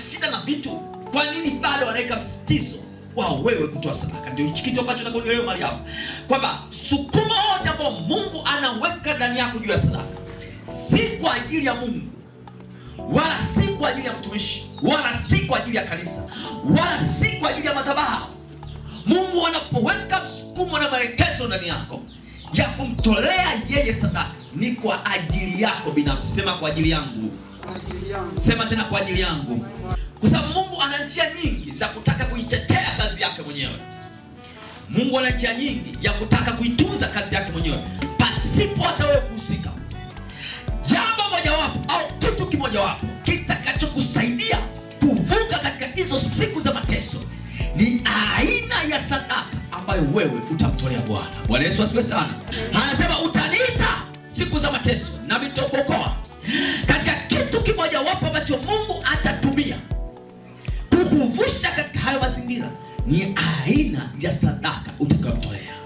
shida na vitu kwa nini bado wanaweka msitizo wao wewe kutoa sadaka ndio hichi kitu ambacho nakuongelea mali hapa kwamba sukuma wote ambao mungu anaweka ndani yako juu ya sadaka si kwa ajili ya mungu wala si kwa ajili ya mtumishi wala si kwa ajili ya kanisa wala si kwa ajili ya madhabahu mungu anapoweka msukumo na maelekezo ndani yako ya kumtolea yeye sadaka ni kwa ajili yako binafsi sema kwa ajili yangu kwa ajili yangu. sema tena kwa ajili yangu kwa sababu mungu ana njia nyingi za kutaka kuitetea kazi yake mwenyewe mungu ana njia nyingi ya kutaka kuitunza kazi yake mwenyewe pasipo hata wewe kuhusika jambo mojawapo au kitu kimojawapo kitakachokusaidia kuvuka katika hizo siku za mateso ni aina ya sadaka ambayo wewe utamtolea bwana bwana yesu asiwe sana anasema utaniita siku za mateso nami nitakuokoa katika kitu kimojawapo ambacho mungu atatumia kukuvusha katika hayo mazingira ni aina ya sadaka utakayomtolea